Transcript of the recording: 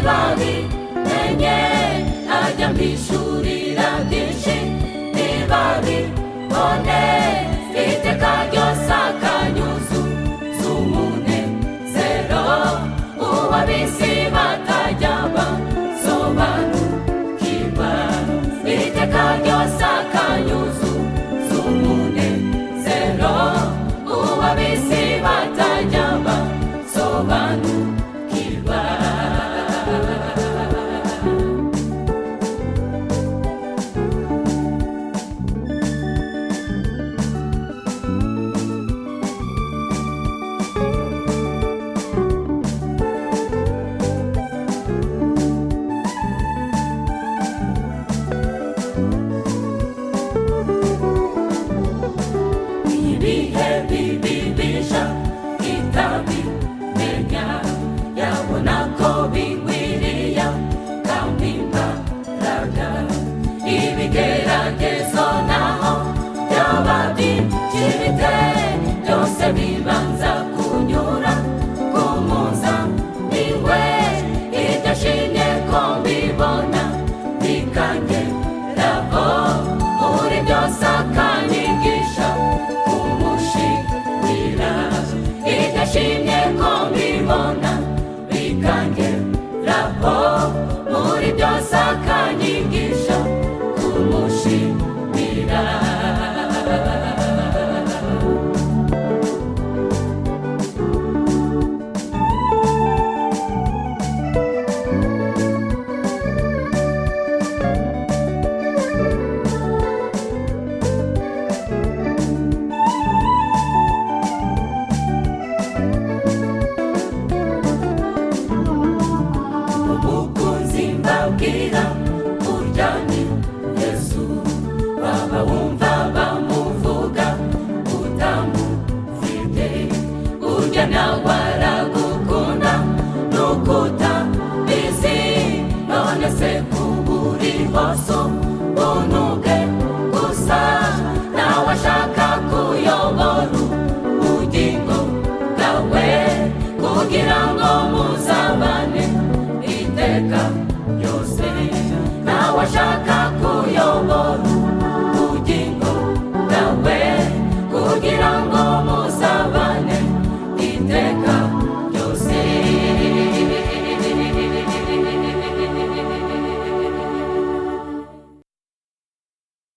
babi enye ajya mbishurira byinshi ntibabi one iteka ryose akanyuzu zumune zero ubabisi batajya basobanukirwa iteka ryose akanyuzu zumune zero ubabisi batajya basobanukirwa ibihe bibibisha itabimenya yabona ko bigwiriya kandi imbaraga ibigeragezo naho byaba byibyimbitse byose bibanza kunyura ku mpuzambiwe iryo shinge ko mbibona bikageraho muri byose akanyigisha kumushimira iryo shimye ko mbibona bikangeraho muri byose akanyigisha kumushimira umukunzi mbabwira urya ni yesu baba wumva bamuvuga utamufite urya nawe aragukunda n'ukutabizi none se kuburi hose ubuntu bwe gusa nawe ashaka kuyobora ubugingo bwawe kugira ngo muzabane iteka ryose nawe ashaka